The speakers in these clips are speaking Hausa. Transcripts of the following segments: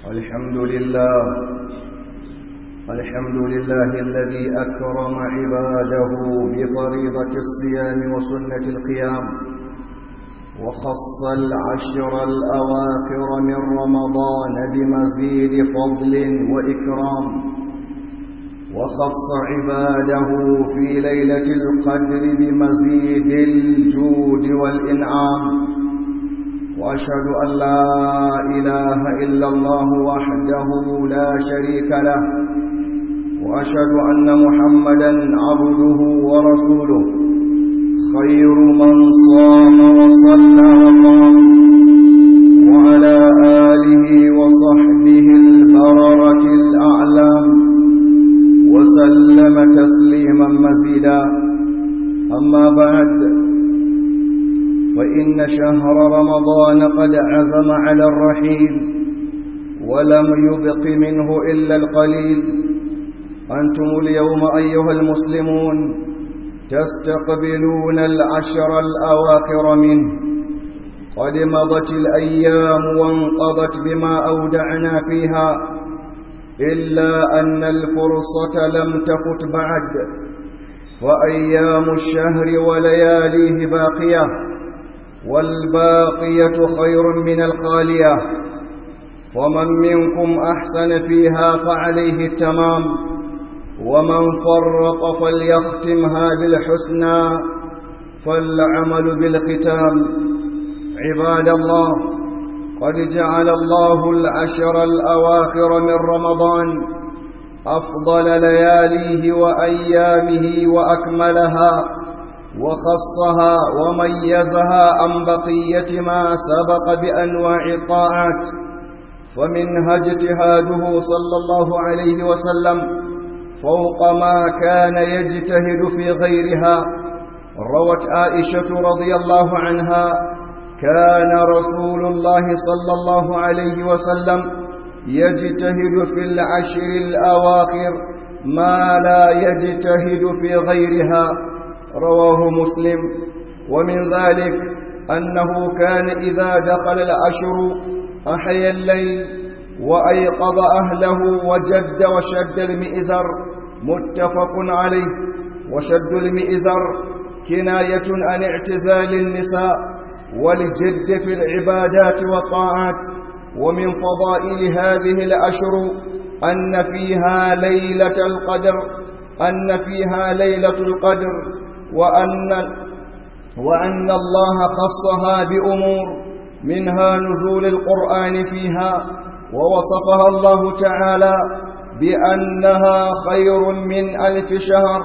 الحمد لله الحمد لله الذي أكرم عباده بفريضة الصيام وسنة القيام وخص العشر الأواخر من رمضان بمزيد فضل وإكرام وخص عباده في ليلة القدر بمزيد الجود والإنعام وأشهد أن لا إله إلا الله وحده لا شريك له وأشهد أن محمدا عبده ورسوله خير من صام وصلى وقام وعلى آله وصحبه البررة الأعلام وسلم تسليما مزيدا أما بعد فإن شهر رمضان قد عزم على الرحيل ولم يبق منه إلا القليل أنتم اليوم أيها المسلمون تستقبلون العشر الأواخر منه قد مضت الأيام وانقضت بما أودعنا فيها إلا أن الفرصة لم تفت بعد وأيام الشهر ولياليه باقية والباقية خير من الخالية ومن منكم أحسن فيها فعليه التمام ومن فرط فليختمها بالحسنى فالعمل بالختام عباد الله قد جعل الله العشر الأواخر من رمضان أفضل لياليه وأيامه وأكملها وخصها وميزها عن بقية ما سبق بأنواع الطاعات فمنها اجتهاده صلى الله عليه وسلم فوق ما كان يجتهد في غيرها روت عائشة رضي الله عنها كان رسول الله صلى الله عليه وسلم يجتهد في العشر الأواخر ما لا يجتهد في غيرها رواه مسلم ومن ذلك أنه كان إذا دخل العشر أحيا الليل وأيقظ أهله وجد وشد المئزر متفق عليه وشد المئزر كناية عن اعتزال النساء والجد في العبادات والطاعات ومن فضائل هذه الأشر أن فيها ليلة القدر أن فيها ليلة القدر وأن وأن الله خصها بأمور منها نزول القرآن فيها ووصفها الله تعالى بأنها خير من ألف شهر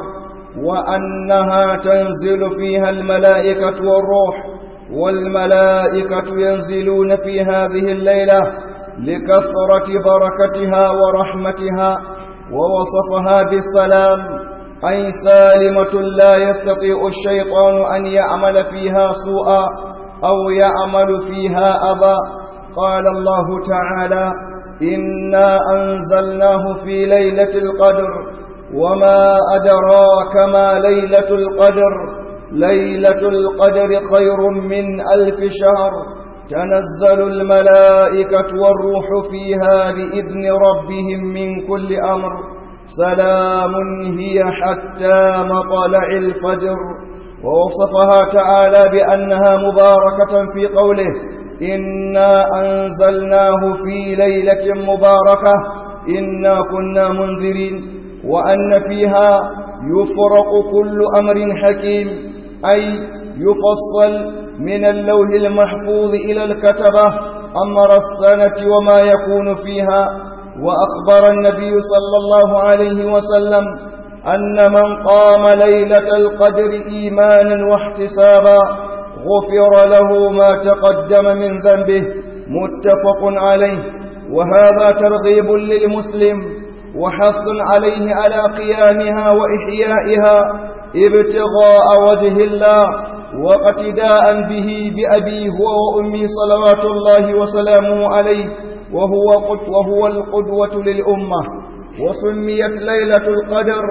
وأنها تنزل فيها الملائكة والروح والملائكة ينزلون في هذه الليلة لكثرة بركتها ورحمتها ووصفها بالسلام أي سالمة لا يستطيع الشيطان أن يعمل فيها سوءا أو يعمل فيها أذى قال الله تعالى إنا أنزلناه في ليلة القدر وما أدراك ما ليلة القدر ليلة القدر خير من ألف شهر تنزل الملائكة والروح فيها بإذن ربهم من كل أمر سلام هي حتى مطلع الفجر ووصفها تعالى بأنها مباركة في قوله إنا أنزلناه في ليلة مباركة إنا كنا منذرين وأن فيها يفرق كل أمر حكيم أي يفصل من اللوح المحفوظ إلى الكتبة أمر السنة وما يكون فيها وأخبر النبي صلى الله عليه وسلم أن من قام ليلة القدر إيمانا واحتسابا غفر له ما تقدم من ذنبه متفق عليه وهذا ترغيب للمسلم وحث عليه على قيامها وإحيائها ابتغاء وجه الله واقتداء به بأبي هو وأمي صلوات الله وسلامه عليه وهو, وهو القدوة للأمة وسميت ليلة القدر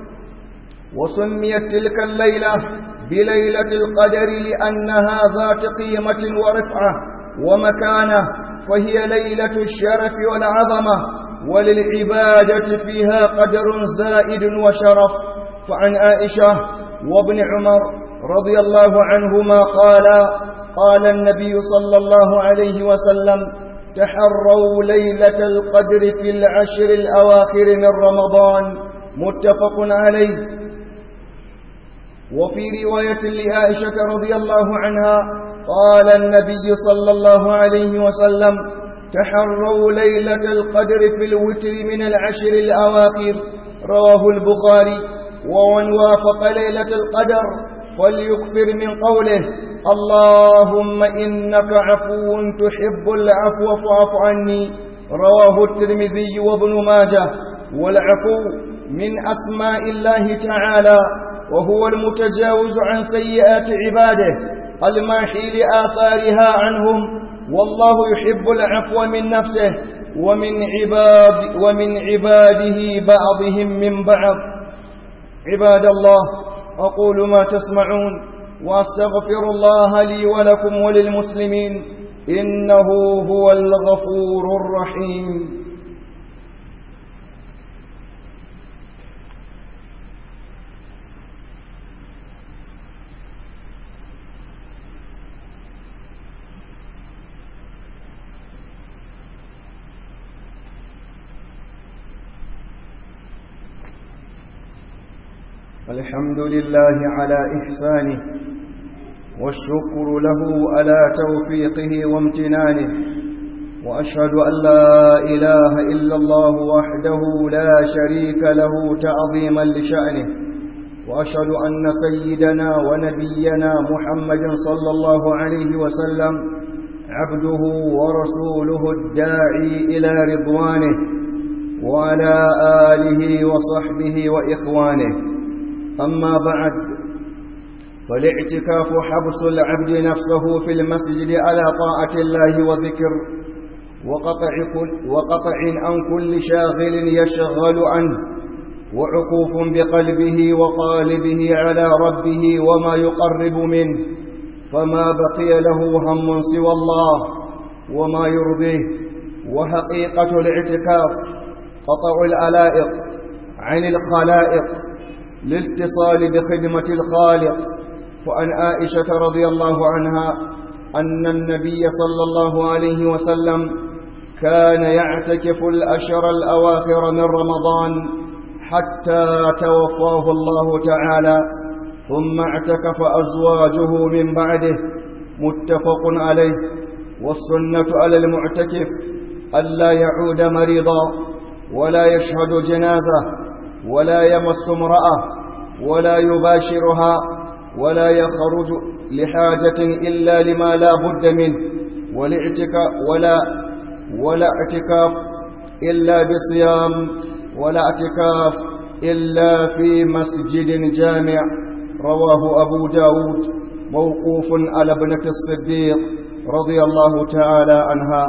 وسميت تلك الليلة بليلة القدر لأنها ذات قيمة ورفعة ومكانة فهي ليلة الشرف والعظمة وللعبادة فيها قدر زائد وشرف فعن عائشة وابن عمر رضي الله عنهما قال قال النبي صلى الله عليه وسلم تحروا ليلة القدر في العشر الأواخر من رمضان متفق عليه وفي رواية لعائشة رضي الله عنها قال النبي صلى الله عليه وسلم تحروا ليلة القدر في الوتر من العشر الأواخر رواه البخاري ومن وافق ليلة القدر فليكثر من قوله اللهم إنك عفو تحب العفو فاعف عني رواه الترمذي وابن ماجه والعفو من أسماء الله تعالى وهو المتجاوز عن سيئات عباده الماحي لآثارها عنهم والله يحب العفو من نفسه ومن عباد ومن عباده بعضهم من بعض عباد الله أقول ما تسمعون وأستغفر الله لي ولكم وللمسلمين إنه هو الغفور الرحيم الحمد لله على إحسانه والشكر له على توفيقه وامتنانه وأشهد أن لا إله إلا الله وحده لا شريك له تعظيما لشأنه وأشهد أن سيدنا ونبينا محمد صلى الله عليه وسلم عبده ورسوله الداعي إلى رضوانه وعلى آله وصحبه وإخوانه أما بعد فالاعتكاف حبس العبد نفسه في المسجد على طاعة الله وذكر وقطع, كل وقطع عن كل شاغل يشغل عنه وعكوف بقلبه وقالبه على ربه وما يقرب منه فما بقي له هم سوى الله وما يرضيه وحقيقة الاعتكاف قطع الألائق عن الخلائق للاتصال بخدمة الخالق فعن عائشة رضي الله عنها أن النبي صلى الله عليه وسلم كان يعتكف الأشر الأواخر من رمضان حتى توفاه الله تعالى ثم اعتكف أزواجه من بعده متفق عليه والسنة على المعتكف ألا يعود مريضا ولا يشهد جنازة ولا يمس امرأة ولا يباشرها ولا يخرج لحاجة إلا لما لا بد منه والاعتكاف ولا ولا اعتكاف إلا بصيام ولا اعتكاف إلا في مسجد جامع رواه أبو داود موقوف على ابنة الصديق رضي الله تعالى عنها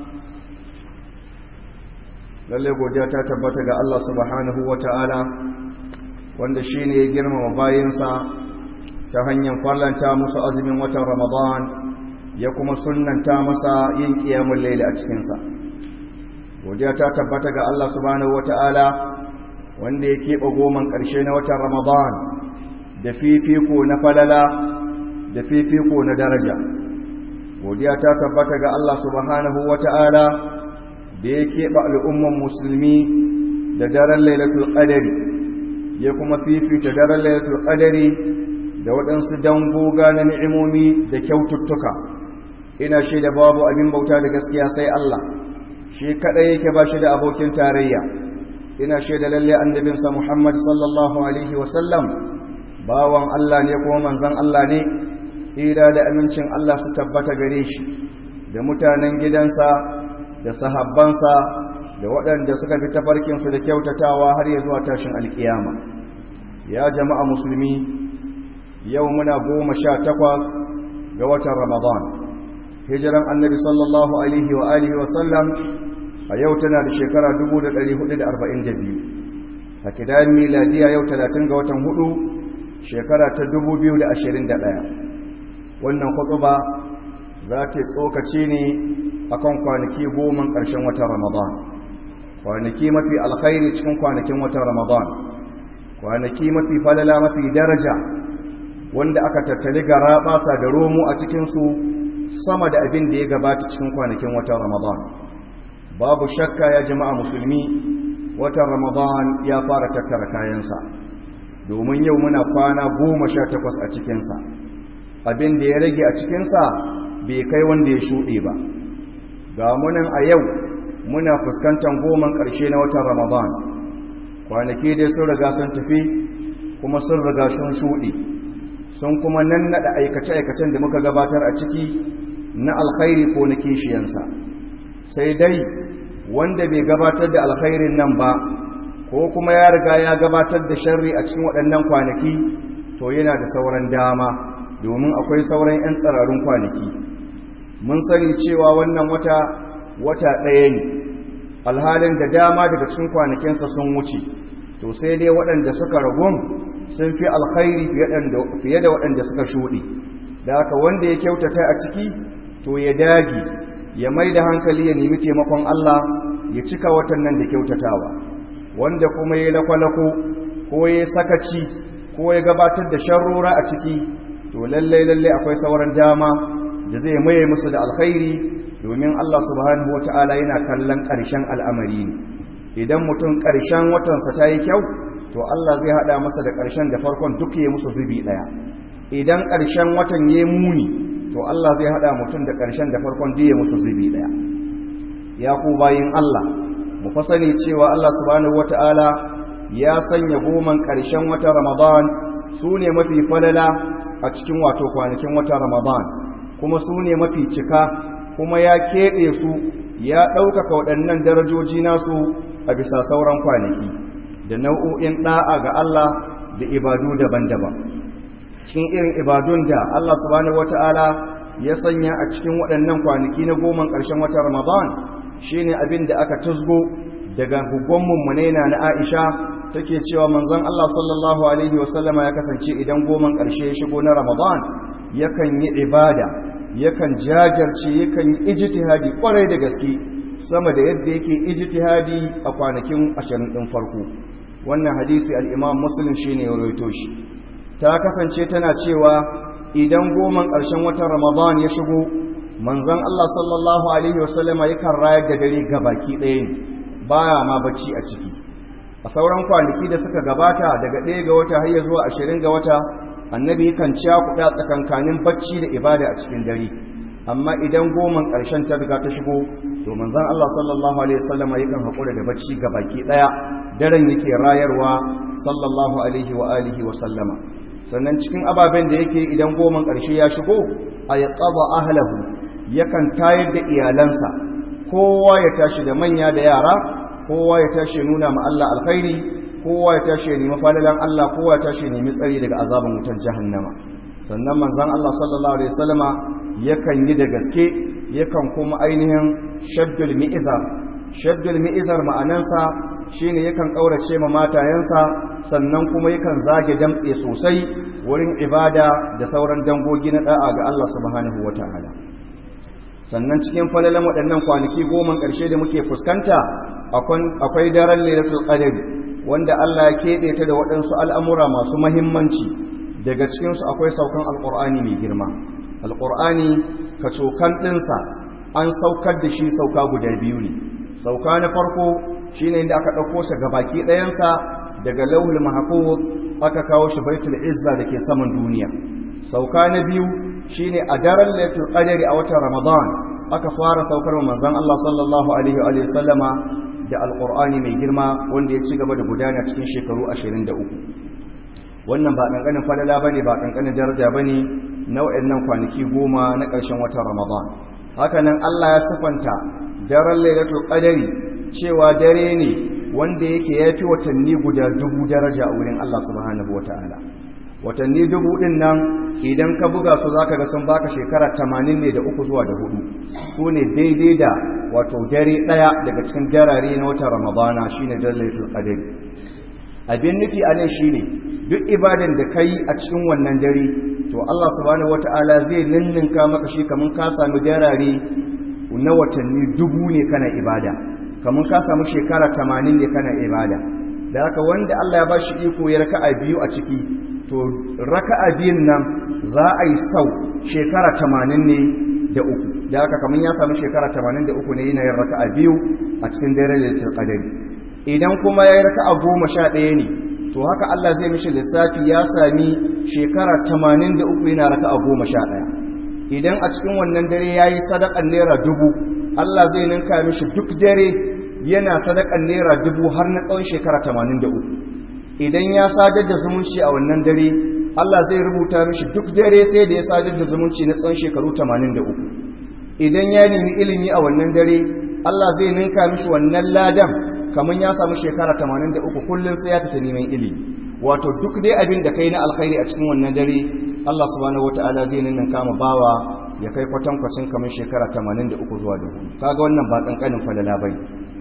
lalle godiya ta tabbata ga Allah subhanahu wata'ala wanda shine ya girmama bayinsa ta hanyar farlanta musu azumin watan Ramadan ya kuma sunnanta masa yin qiyamul layl a cikin sa godiya ta tabbata ga Allah subhanahu wata'ala wanda ya keɓe goman ƙarshe na watan Ramadan da fifiko na falala da fifiko na daraja godiya ta tabbata ga Allah subhanahu wata'ala da ya keɓe al'umman musulmi da daren lailatul ƙadari ya kuma fifita daren lailatul ƙadari da waɗansu dangoga na ni'imomi da kyaututtuka ina shaida babu abin bauta da gaskiya sai Allah shi kaɗai yake ba shi da abokin tarayya ina shaida lalle annabinsa Muhammad sallallahu alaihi wasallam bawan Allah ne kuma manzon Allah ne tsira da amincin Allah su tabbata gare shi da mutanen gidansa da sahabbansa da waɗanda suka fi tafarkinsu da kyautatawa har ya zuwa tashin alkiyama ya jama'a musulmi yau muna goma sha takwas ga watan ramadan hijiran annabi sallallahu alaihi wa alihi wasallam a yau tana da shekara 1442 a kidayen miladiya yau 30 ga watan hudu shekara ta 2021 wannan ba za ta tsokaci ne akan kwanaki goma ƙarshen watan ramadan kwanaki mafi alkhairi cikin kwanakin watan ramadan kwanaki mafi falala mafi daraja wanda aka tattali gara basa da romo a cikinsu sama da abin da ya gabata cikin kwanakin watan ramadan babu shakka ya jama'a musulmi watan ramadan ya fara tattara kayansa domin yau muna kwana goma sha takwas a cikinsa abin da ya rage a cikinsa bai kai wanda ya shuɗe ba ga munan a yau muna fuskantar goman ƙarshe na watan ramadan kwanaki dai sun riga sun tafi kuma sun riga sun shuɗe sun kuma nan naɗa aikace-aikacen da muka gabatar a ciki na alkhairi ko na kishiyansa sai dai wanda bai gabatar da alkhairin nan ba ko kuma ya riga ya gabatar da sharri a cikin waɗannan kwanaki to yana da sauran dama domin akwai sauran 'yan tsararrun kwanaki mun sani cewa wannan wata wata ɗaya ne alhalin da dama daga cikin kwanakinsa sun wuce to sai dai waɗanda suka ragun sun fi alkhairi fiye da waɗanda suka shuɗe da haka wanda ya kyautata a ciki to ya dagi ya mai da hankali ya nemi taimakon Allah ya cika watan nan da kyautatawa wanda kuma ya lakwalako ko ya sakaci ko ya gabatar da sharrora a ciki to lallai lallai akwai sauran dama da zai maye musu da alkhairi domin Allah subhanahu wata'ala yana kallon ƙarshen al'amari ne idan mutum ƙarshen watansa ta yi kyau to Allah zai haɗa masa da ƙarshen da farkon duk ya musu zubi ɗaya idan ƙarshen watan ya muni to Allah zai haɗa mutum da ƙarshen da farkon duk ya musu zubi ɗaya ya ku bayin Allah mu fa sani cewa Allah subhanahu wata'ala ya sanya goman ƙarshen wata Ramadan su ne mafi falala a cikin wato kwanakin wata Ramadan kuma su ne mafi cika kuma ya keɓe su ya ɗaukaka waɗannan darajoji nasu a bisa sauran kwanaki da nau'o'in ɗa'a ga Allah da ibadu daban-daban cikin irin ibadun da Allah subhanahu wata'ala ya sanya a cikin waɗannan kwanaki na goman ƙarshen wata Ramadan shine abin da aka tusgo daga gugon mummunaina na Aisha take cewa manzon Allah sallallahu alaihi wasallama ya kasance idan goman ƙarshe ya shigo na Ramadan yakan yi ibada yakan jajarce yakan yi ijtihadi kwarai da gaske sama da yadda yake ijtihadi a kwanakin 20 din farko wannan hadisi al-Imam Muslim shine ya rawaito shi ta kasance tana cewa idan goman ƙarshen watan Ramadan ya shigo manzon Allah sallallahu alaihi wasallama yakan rayar da dare gabaki ɗaya ne baya ma bacci a ciki a sauran kwanaki da suka gabata daga ɗaya ga wata har zuwa ashirin ga wata annabi yakan cakuɗa tsakankanin bacci da ibada a cikin dare amma idan goman ƙarshen ta riga ta shigo to manzon Allah sallallahu alaihi wasallam yakan haƙura da bacci ga baki ɗaya daren yake rayarwa sallallahu alaihi wa alihi wa sallama sannan cikin ababen da yake idan goman ƙarshe ya shigo a yaqaba ahlahu yakan tayar da iyalansa kowa ya tashi da manya da yara kowa ya tashi nuna ma Allah alkhairi kowa ya tashi ya nemi falalan Allah kowa ya tashi ya nemi tsari daga azaban wutar jahannama sannan manzon Allah sallallahu alaihi wasallama yakan yi da gaske yakan kuma ainihin shaddul mi'izar shaddul mi'izar ma'anansa shine yakan kaurace ma matayensa sannan kuma yakan zage damtse sosai wurin ibada da sauran dangogi na da'a ga Allah subhanahu wataala sannan cikin falalan waɗannan kwanaki goma ƙarshe da muke fuskanta akwai daren lailatul qadr wanda Allah ya keɓe ta da waɗansu al'amura masu mahimmanci daga cikinsu akwai saukan alƙur'ani mai girma alƙur'ani kacokan ɗinsa an saukar da shi sauka guda biyu ne sauka na farko shine inda aka ɗauko shi ga baki ɗayansa daga lauhul mahfuz aka kawo shi baitul izza da ke saman duniya sauka na biyu shine a daren lailatul qadr a watan ramadan aka fara saukar manzon Allah sallallahu alaihi wa sallama da alƙur'ani mai girma wanda ya ci gaba da gudana cikin shekaru 23 wannan ba ƙanƙanin falala ba ne ba ƙanƙanin daraja ba ne nau'in nan kwanaki goma na ƙarshen watan ramadan hakanan allah ya siffanta daren lailatul qadari cewa dare ne wanda yake ya fi watanni guda dubu daraja a wurin allah subhanahu wa ta'ala watanni dubu ɗin nan idan ka buga su za ka ga sun baka shekara tamanin ne da uku zuwa da hudu su ne daidai da wato dare ɗaya daga cikin darare na watan ramadana shi ne dalilatul qadari abin nufi a nan shi ne duk ibadan da ka yi a cikin wannan dare to allah subhanahu wata'ala zai ninninka maka shi kamar ka sami darare na watanni dubu ne kana ibada kamar ka samu shekara tamanin ne kana ibada da haka wanda Allah ya ba shi iko ya raka'a biyu a ciki to raka'a biyun nan za a yi sau shekara tamanin ne da uku da haka kamar ya samu shekara tamanin da uku ne yana yin raka'a biyu a cikin dare da qadari idan kuma ya yi raka'a goma sha ɗaya ne to haka Allah zai mishi lissafi ya sami shekara tamanin da uku yana raka'a goma sha ɗaya idan a cikin wannan dare ya yi sadakan naira dubu Allah zai ninka mishi duk dare yana sadakan naira dubu har na tsawon shekara tamanin da uku idan ya sadar da zumunci a wannan dare Allah zai rubuta mishi duk dare sai da ya sadar da zumunci na tsawon shekaru tamanin da uku idan ya nemi ilimi a wannan dare Allah zai ninka mishi wannan ladan kamar ya samu shekara tamanin da uku kullum sai ya fita neman ilimi wato duk dai abin da kai na alkhairi a cikin wannan dare Allah subhanahu wataala zai ninka kama bawa ya kai kwatankwacin kamar shekara tamanin da uku zuwa dubu kaga wannan ba kankanin falala bane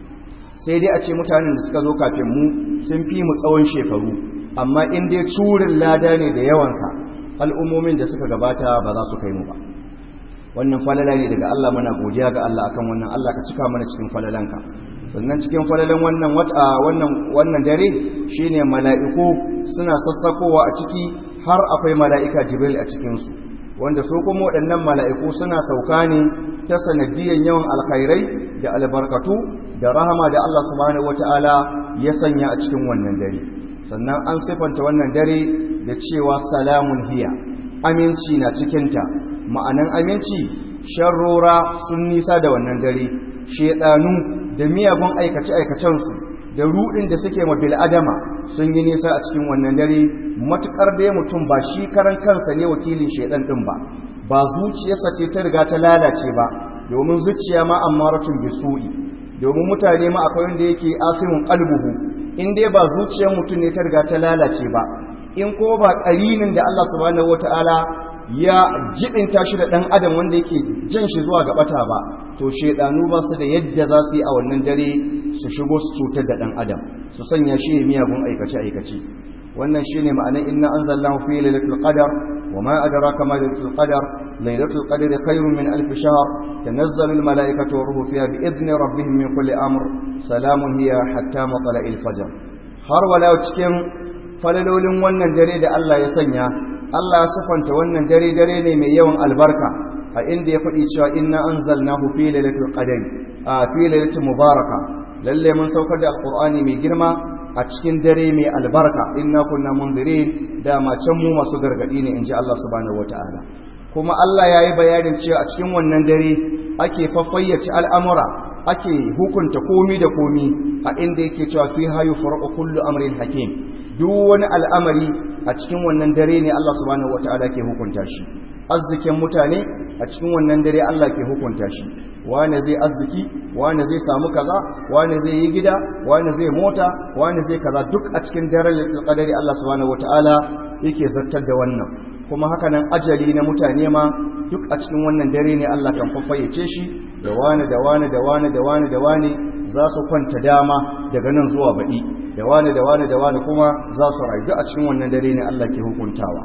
sai dai a ce mutanen da suka zo kafin mu sun fi mu tsawon shekaru amma in dai curin lada ne da yawansa al'ummomin da suka gabata ba za su kai mu ba wannan falala ne daga Allah muna godiya ga Allah akan wannan Allah ka cika mana cikin falalanka sannan cikin falalan wannan wata wannan wannan dare shine mala'iku suna sassakowa a ciki har akwai mala'ika Jibril a cikin su wanda su kuma waɗannan mala'iku suna sauka ne ta sanadiyan yawan alkhairai da albarkatu da rahama da Allah subhanahu wataala ya sanya a cikin wannan dare sannan an sifanta wannan dare da cewa salamun hiya aminci na cikinta ma'anan aminci sharrora sun nisa da wannan dare shedanu da miyagun aikace-aikacensu da rudin da suke ma bil'adama sun yi nisa a cikin wannan dare matukar dai mutum ba shi karan kansa ne wakilin shedan din ba ba zuciyarsa ce ta riga ta lalace ba domin zuciya ma ammaratun bisu'i domin mutane ma akwai wanda yake asimun qalbuhu in dai ba zuciyar mutum ne ta riga ta lalace ba in ko ba ƙarinin da Allah subhanahu wataala ya jibinta shi da ɗan adam wanda yake jan shi zuwa ga bata ba to shedanu ba su da yadda za su yi a wannan dare su shigo su cutar da ɗan adam su sanya shi miyagun aikace aikace wannan shine ma'anar inna anzalnahu fi lailatul qadar wa ma adraka ma lailatul qadar lailatul qadr khairun min alf shahr tanazzalu al malaikatu wa ruhu fiha bi idni rabbihim min kulli amr salamun hiya hatta matla'il fajr har wala cikin falalolin wannan dare da Allah ya sanya Allah ya sifanta wannan dare dare ne mai yawan albarka a inda ya faɗi cewa inna anzalnahu fi lailatul qadr a fi lailatul mubaraka lalle mun saukar da alqur'ani mai girma a cikin dare mai albarka inna kunna mundirin da ma can mu masu gargadi ne inji Allah subhanahu wataala kuma Allah yayi bayanin cewa a cikin wannan dare ake faffayyace al'amura ake hukunta komi da komi a inda yake cewa fi hayu farqu kullu amrin hakim duk wani al'amari a cikin wannan dare ne Allah subhanahu wataala ke hukunta shi arzikin mutane a cikin wannan dare Allah ke hukunta shi wane zai arziki wane zai samu kaza wane zai yi gida wane zai mota wane zai kaza duk a cikin daren qadari Allah subhanahu wataala yake zartar da wannan kuma haka nan ajali na mutane ma duk a cikin wannan dare ne Allah kan faffayyace shi da wane da wane da wane da wane da wane za su kwanta dama daga nan zuwa baɗi da wane da wane da wane kuma za su rayu duk a cikin wannan dare ne Allah ke hukuntawa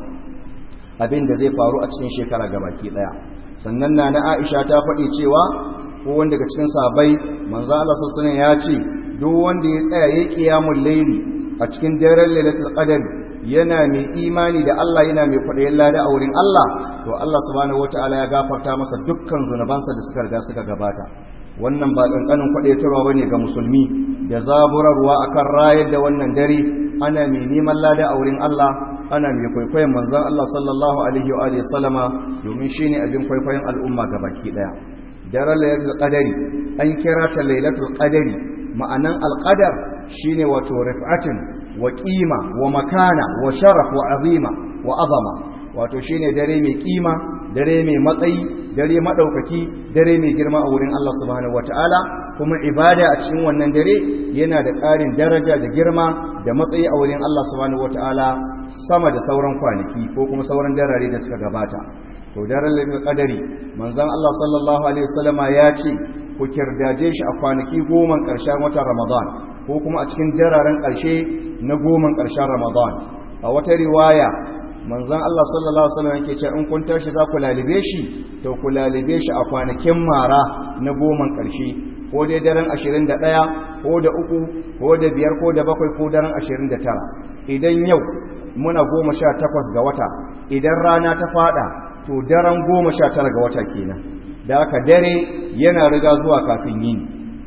abin da zai faru a cikin shekara gabaki daya sannan na na Aisha ta faɗi cewa ko wanda daga cikin sahabbai manzo Allah sallallahu ya ce duk wanda ya tsaya yayi qiyamul layli a cikin daren lailatul qadr yana mai imani da Allah yana mai kwaɗayin lada a wurin Allah to Allah subhanahu wataala ya gafarta masa dukkan zunubansa da suka riga suka gabata wannan ba kankanin kwaɗaitarwa bane ga musulmi da zaburarwa akan rayar da wannan dare ana mai neman lada a wurin Allah ana mai kwaikwayon manzon Allah sallallahu alaihi wa alihi sallama domin shine abin kwaikwayon al'umma gabaki daya daren lailatul qadari an kira ta lailatul qadari ma'anan alqadar shine wato rif'atin wa qima wa makana wa sharaf wa azima wa azama wato shine dare mai kima dare mai matsayi dare madaukaki dare mai girma a wurin Allah subhanahu wataala kuma ibada a cikin wannan dare yana da ƙarin daraja da girma da matsayi a wurin Allah subhanahu wataala sama da sauran kwanaki ko kuma sauran darare da suka gabata to daren lailatul qadari manzon Allah sallallahu alaihi wasallama ya ce ku kirdaje shi a kwanaki goma ƙarshen watan Ramadan ko kuma a cikin dararen ƙarshe na goma ƙarshen Ramadan a wata riwaya manzon Allah sallallahu alaihi wasallam yake cewa in kun tashi za ku lalibe shi to ku lalibe shi a kwanakin mara na goman ƙarshe ko dai daren 21 ko da uku ko da biyar ko da bakwai ko daren 29 idan yau muna 18 ga wata idan rana ta fada to daren 19 ga wata kenan da aka dare yana riga zuwa kafin yini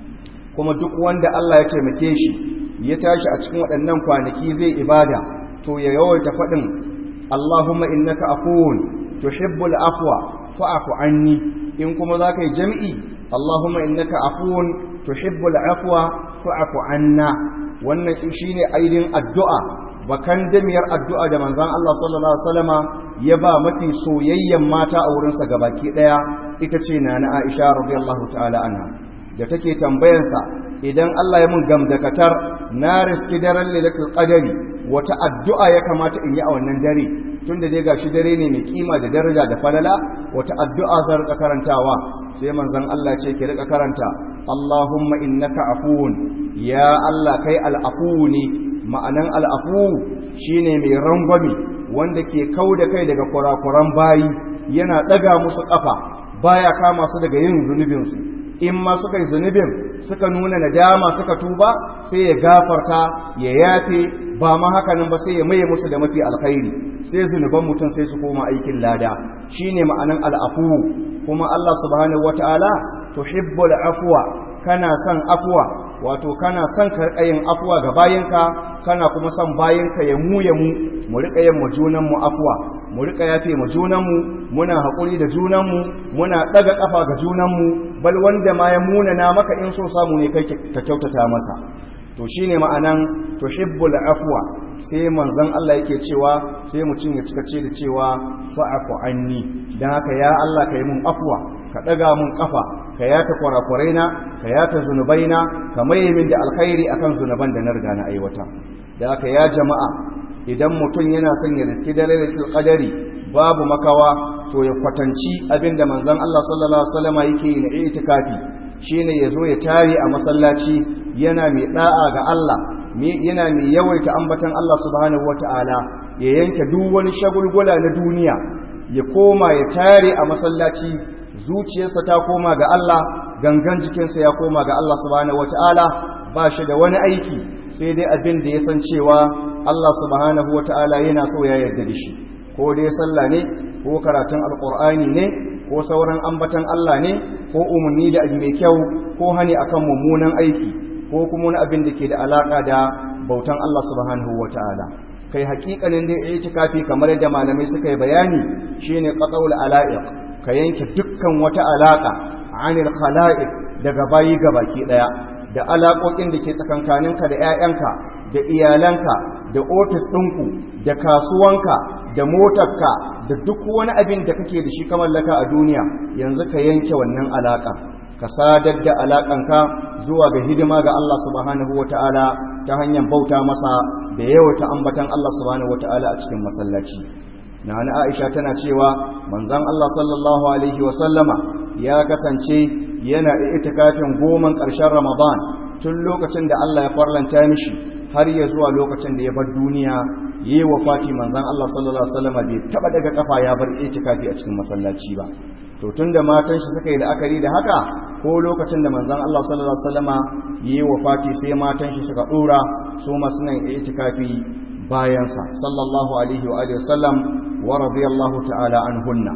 kuma duk wanda Allah ya taimake shi ya tashi a cikin waɗannan kwanaki zai ibada to ya yawaita faɗin Allahumma innaka afuwun tuhibbul afwa fa'fu anni in kuma zaka yi jami'i Allahumma innaka afuwun tuhibbul afwa fa'fu anna wannan shine aidin addu'a bakan damiyar addu'a da manzon Allah sallallahu alaihi wasallama ya ba mafi soyayyen mata a wurinsa gabaki daya ita ce nana Aisha radiyallahu ta'ala anha da take tambayarsa idan Allah ya mun gamdakatar na riski daren lailatul qadari wata addu'a ya kamata in yi a wannan dare tunda dai gashi dare ne mai kima da daraja da falala wata addu'a zan rika karantawa sai manzon Allah ce ki rika karanta Allahumma innaka afuwun ya Allah kai al'afu ne ma'anan al'afu shine mai rangwame wanda ke kauda kai daga kurakuran bayi yana daga musu kafa baya kama su daga yin zunubinsu in ma suka yi zunubin suka nuna nadama suka tuba sai ya gafarta ya yafe ba ma hakanan ba sai ya maye musu da mafi alkhairi sai zunuban mutum sai su koma aikin lada shine ma'anan al'afu kuma Allah subhanahu wataala tuhibbul afwa kana son afwa wato kana son karkayin afwa ga bayinka kana kuma son bayinka ya mu ya mu mu rika yin mu junan mu afwa mu rika yafe mu junanmu muna haƙuri da junanmu muna ɗaga ƙafa ga junanmu bal wanda ma ya munana maka in so samu ne kai ka kyautata masa to shine ma'anan tuhibbul afwa sai manzon Allah yake cewa sai mutum ya cika ce da cewa fa'afu anni dan haka ya Allah kai mun afwa ka ɗaga mun ƙafa ka yata kwarakuraina ka yata zunubaina ka maye min da alkhairi akan zunuban da na riga na aiwata da haka ya jama'a idan mutum yana son ya riski dalilin qadari babu makawa to ya kwatanci abinda manzon Allah sallallahu alaihi wasallam yake yi na itikafi shine yazo ya tare a masallaci yana mai da'a ga Allah yana mai yawaita ambatan Allah subhanahu wataala ya yanke duk wani shagulgula na duniya ya koma ya tare a masallaci zuciyarsa ta koma ga Allah gangan jikinsa ya koma ga Allah subhanahu wataala ba shi da wani aiki sai dai abin da ya san cewa Allah subhanahu wata'ala yana so ya yarda da shi ko dai sallah ne ko karatun alqur'ani ne ko sauran ambatan Allah ne ko umarni da abu mai kyau ko hani akan mummunan aiki ko kuma wani abin da ke da alaka da bautan Allah subhanahu wata'ala kai hakikanin da itikafi kamar yadda malamai suka yi bayani shine qat'ul ala'iq ka yanke dukkan wata alaka anil khala'iq daga bayi gabaki daya da alaƙoƙin da ke tsakankaninka da 'ya'yanka da iyalanka da ofis ɗinku da kasuwanka da motarka da duk wani abin da kake da shi ka mallaka a duniya yanzu ka yanke wannan alaƙa ka sadar da alaƙanka zuwa ga hidima ga Allah subhanahu wata'ala ta hanyar bauta masa da yawata ambatan Allah subhanahu wata'ala a cikin masallaci na Aisha tana cewa manzon Allah sallallahu alaihi wa sallama ya kasance yana itikafin goman ƙarshen Ramadan tun lokacin da Allah ya farlanta mishi har ya zuwa lokacin da ya bar duniya yi wa Fati manzon Allah sallallahu alaihi wasallam bai taba daga kafa ya bar itikafi a cikin masallaci ba to tunda matan shi suka yi la'akari da haka ko lokacin da manzon Allah sallallahu alaihi wasallam yi wa Fati sai matan shi suka dora su ma suna itikafi bayan sa sallallahu alaihi wa alihi wasallam wa radiyallahu ta'ala anhunna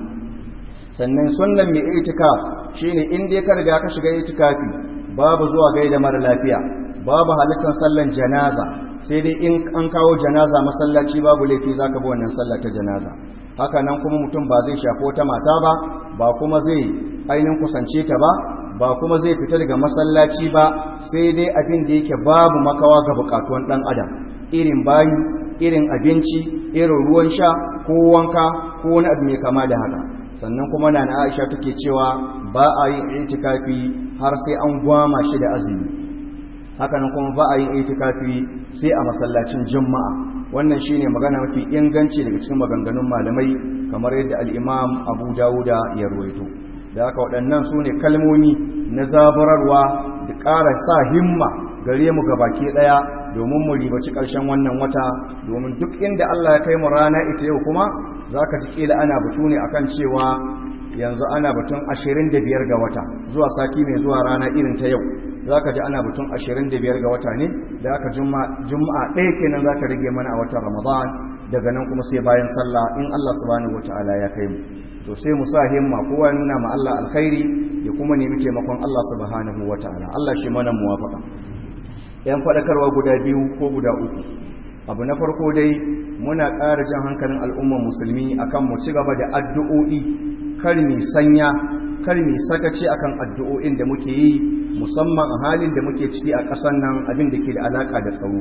sannan sunnan mai itikaf shine in dai ka riga ka shiga itikafi babu zuwa gaida mara lafiya babu halittar sallan janaza sai dai in an kawo janaza masallaci babu laifi zaka bi wannan sallah ta janaza haka nan kuma mutum ba zai shafi wata mata ba ba kuma zai ainihin kusance ta ba ba kuma zai fita daga masallaci ba sai dai abin da yake babu makawa ga bukatuwan dan adam irin bayi irin abinci irin ruwan sha ko wanka ko wani abu mai kama da haka sannan kuma na Aisha take cewa ba a yin itikafi har sai an gwama shi da azumi haka nan kuma ba a yin itikafi sai a masallacin juma'a wannan shine magana mafi inganci daga cikin maganganun malamai kamar yadda al-Imam Abu Dawuda ya ruwaito da haka waɗannan su ne kalmomi na zabararwa da ƙara sa himma gare mu gabaki ɗaya da domin mu ribaci ƙarshen wannan wata domin duk inda Allah ya kai mu rana ita yau kuma za ka ji ƙila ana batu ne akan cewa yanzu ana batun 25 ga wata zuwa sati mai zuwa rana irin ta yau za ka ji ana batun 25 ga wata ne da aka juma'a ɗaya kenan za ta rage mana a watan ramadan daga nan kuma sai bayan sallah in Allah subhanahu wata'ala ya kai mu to sai mu sa himma kowa nuna ma Allah alkhairi ya kuma nemi taimakon Allah subhanahu wata'ala Allah shi mana muwafaka yan fadakarwa guda biyu ko guda uku abu na farko dai muna ƙara jan hankalin al'ummar musulmi akan mu ci gaba da addu'o'i kar mi sanya kar mi sakaci akan addu'o'in da muke yi musamman a halin da muke ciki a ƙasar nan abin da ke da alaka da tsaro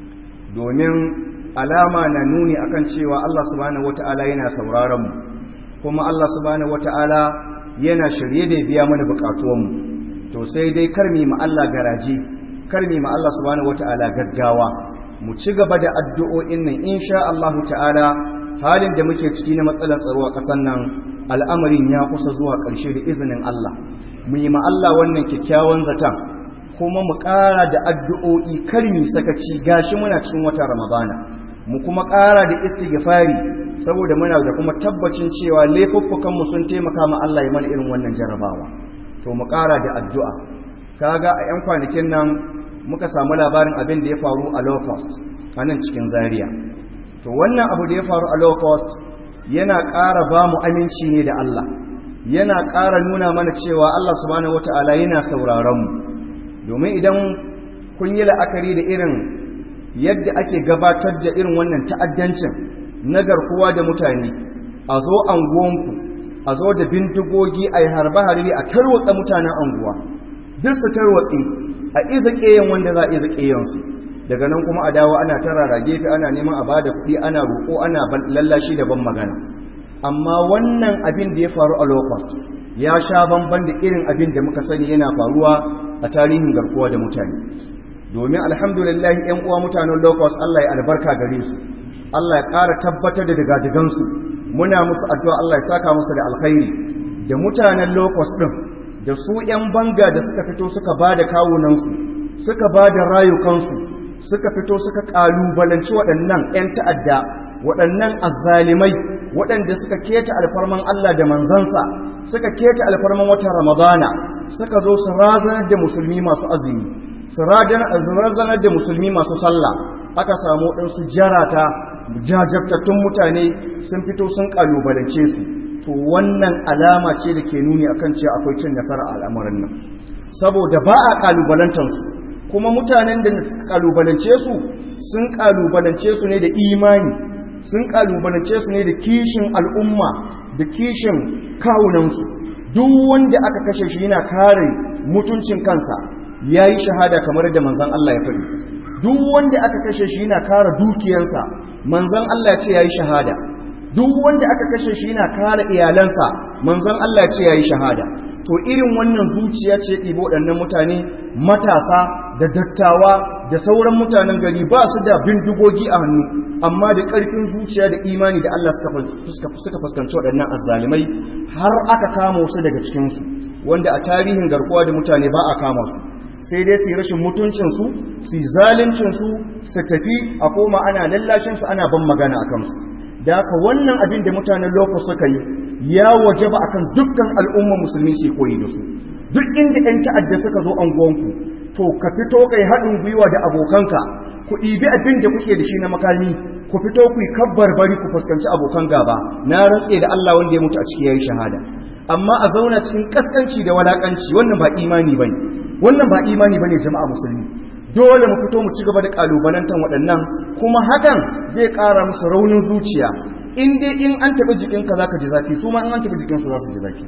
domin alama na nuni akan cewa Allah subhanahu wata'ala yana sauraron mu kuma Allah subhanahu wata'ala yana shirye da biya mana bukatuwan mu to sai dai karmi ma Allah garaji karmi ma Allah subhanahu wata'ala gaggawa mu ci gaba da addu'o'in nan insha Allah ta'ala halin da muke ciki na matsalar tsaro a ƙasar nan al'amarin ya kusa zuwa ƙarshe da izinin Allah mu yi ma Allah wannan kyakkyawan zaton kuma mu ƙara da addu'o'i karmi sakaci gashi muna cikin watan Ramadana mu kuma ƙara da istighfari saboda muna da kuma tabbacin cewa laifuffukanmu sun taimaka ma Allah ya mana irin wannan jarabawa to mu ƙara da addu'a kaga a 'yan kwanakin nan muka samu labarin abin da ya faru a low cost a nan cikin zaria to wannan abu da ya faru a low cost yana ƙara ba mu aminci ne da Allah yana ƙara nuna mana cewa Allah subhanahu wata'ala yana sauraron mu domin idan kun yi la'akari da irin yadda ake gabatar da irin wannan ta'addancin na garkuwa da mutane a zo anguwanku a zo da bindigogi a yi harbe-harbe a tarwatsa mutanen anguwa duk su tarwatsi a iza ƙeyan wanda za a iza ƙeyansu daga nan kuma a dawo ana tarara gefe ana neman a bada kuɗi ana roƙo ana lallashi da ban magana amma wannan abin da ya faru a low ya sha bamban da irin abin da muka sani yana faruwa a tarihin garkuwa da mutane domin alhamdulillah ‘yan uwa mutanen locust Allah ya albarka gare su Allah ya ƙara tabbatar da digadigansu muna musu addu'a Allah ya saka musu da alkhairi da mutanen locust ɗin da su ‘yan banga da suka fito suka ba da kawunansu suka ba da rayukansu suka fito suka ƙalubalanci waɗannan ‘yan ta'adda waɗannan azzalimai waɗanda suka keta alfarman Allah da manzansa suka keta alfarman watan ramadana suka zo su razanar da musulmi masu azumi su razanar da musulmi masu sallah aka samu ɗansu jarata jajabtattun mutane sun fito sun ƙalubalance su to wannan alama ce da ke nuni akan cewa akwai cin nasara a al'amarin nan saboda ba a ƙalubalantarsu kuma mutanen da suka ƙalubalance su sun ƙalubalance su ne da imani sun ƙalubalance su ne da kishin al'umma da kishin kawunansu duk wanda aka kashe shi yana kare mutuncin kansa ya yi shahada kamar da manzan Allah ya faɗi duk wanda aka kashe shi yana kare dukiyansa manzan Allah ya ce ya yi shahada duk wanda aka kashe shi yana kare iyalansa manzan Allah ya ce ya yi shahada to irin wannan zuciya ce ɗibo waɗannan mutane matasa da dattawa da sauran mutanen gari ba su da bindigogi a hannu amma da ƙarfin zuciya da imani da Allah suka fuskanci waɗannan azzalimai har aka kama wasu daga cikinsu wanda a tarihin garkuwa da mutane ba a kama su sai dai su yi rashin mutuncinsu su yi zalincinsu su tafi a koma ana lallashinsu ana ban magana a kansu da haka wannan abin da mutanen lokacin suka yi ya waje ba akan dukkan al'umma musulmi su koyi da su duk inda 'yan ta'adda suka zo anguwanku to ka fito kai haɗin gwiwa da abokanka ku ɗibi abin da kuke da shi na makami ku fito ku yi kabbar bari ku fuskanci abokan gaba na rantse da Allah wanda ya mutu a ciki yayi shahada amma a zauna cikin kaskanci da walakanci wannan ba imani bane wannan ba imani bane jama'a musulmi dole mu fito mu ci gaba da kalubalantan waɗannan kuma hakan zai ƙara musu raunin zuciya in dai in an taɓa jikinka zaka ji zafi su ma in an taɓa jikinsu za su ji zafi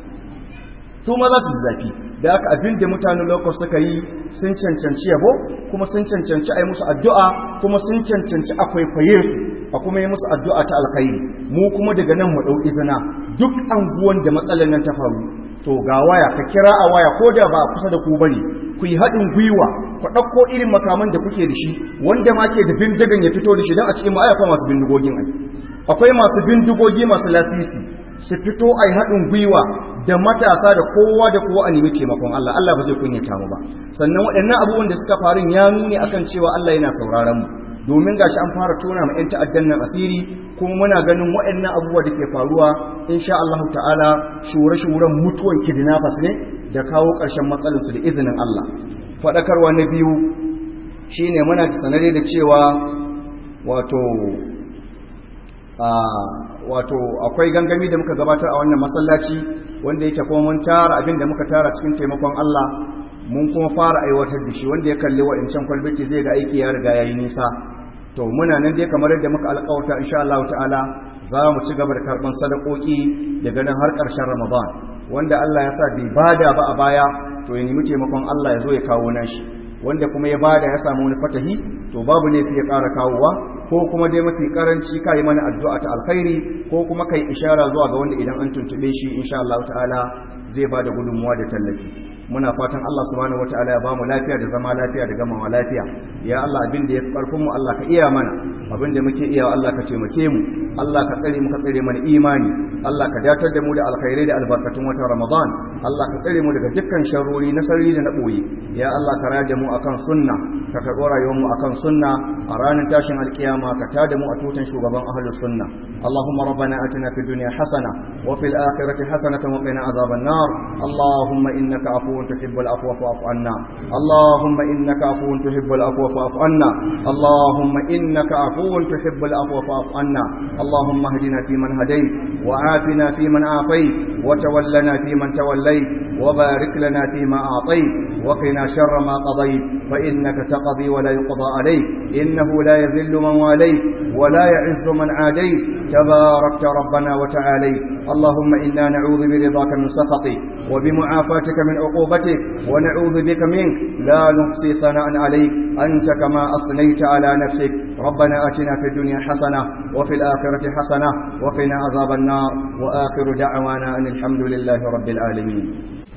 su ma za su ji zafi da haka abin da mutanen lokacin suka yi sun cancanci yabo kuma sun cancanci a yi musu addu'a kuma sun cancanci a kwaikwaye su a kuma yi musu addu'a ta alkhairi mu kuma daga nan mu ɗau izina duk anguwan da matsalar nan ta faru to ga waya ka kira a waya ko da ba kusa da ku bane ku yi haɗin gwiwa ku ɗauko irin makaman da kuke da shi wanda ma ke da bindigan ya fito da shi don a cikin ma'aya akwai masu bindigogin ai akwai masu bindigogi masu lasisi su fito a yi haɗin gwiwa da matasa da kowa da kowa a nemi taimakon Allah Allah ba zai kunyata mu ba sannan waɗannan abubuwan da suka faru ya nuni akan cewa Allah yana sauraron mu domin gashi an fara tona ma 'yan ta'addan nan asiri kuma muna ganin waɗannan abubuwa da ke faruwa insha Allah ta'ala shure-shuren mutuwan kidnappers ne da kawo ƙarshen matsalinsu da izinin Allah faɗakarwa na biyu shine muna sanare da cewa wato wato akwai gangami da muka gabatar a wannan masallaci wanda yake kuma mun tara abin da muka tara cikin taimakon Allah mun kuma fara aiwatar da shi wanda ya kalli wa'incan kwalbiti zai ga aiki ya riga yayi nisa to muna nan dai kamar yadda muka alƙawarta insha Allah ta'ala za mu ci gaba da karɓan sadakoki daga nan har ƙarshen Ramadan wanda Allah ya sa bai bada ba a baya to ya nemi taimakon Allah ya zo ya kawo nashi wanda kuma ya bada ya samu wani fatahi to babu ne ya ƙara kawowa ko kuma dai mafi karanci kai mana addu'a ta alkhairi ko kuma kai ishara zuwa ga wanda idan an tuntube shi insha Allah ta'ala zai bada gudunmuwa da tallafi muna fatan Allah subhanahu wataala ya bamu lafiya da zama lafiya da gamawa lafiya ya Allah abin da ya karfin mu Allah ka iya mana abin da muke iya Allah ka taimake mu Allah ka tsare mu ka tsare mana imani Allah ka datar da mu da alkhairai da albarkatun watan Ramadan Allah ka tsare mu daga dukkan sharrori na sarri da na boye ya Allah ka rada mu akan sunna ka karɓo rayuwar mu akan sunna a ranar tashin alkiyama ka tada mu a tutan shugaban ahlus sunna اللهم ربنا آتنا في الدنيا حسنة وفي الآخرة حسنة وقنا عذاب النار اللهم إنك عفو تحب العفو فاعف عنا اللهم إنك عفو تحب العفو فاعف عنا اللهم إنك عفو تحب العفو فاعف عنا اللهم اهدنا فيمن هديت وعافنا فيمن عافيت وتولنا فيمن توليت وبارك لنا فيما أعطيت وقنا شر ما قضيت فإنك تقضي ولا يقضى عليك إنه لا يذل من واليت ولا يعز من عاديت تباركت ربنا وتعاليت اللهم إنا نعوذ برضاك من سخطك وبمعافاتك من عقوبتك ونعوذ بك منك لا نحصي ثناء عليك أنت كما أثنيت على نفسك ربنا آتنا في الدنيا حسنة وفي الآخرة حسنة وقنا عذاب النار وآخر دعوانا أن الحمد لله رب العالمين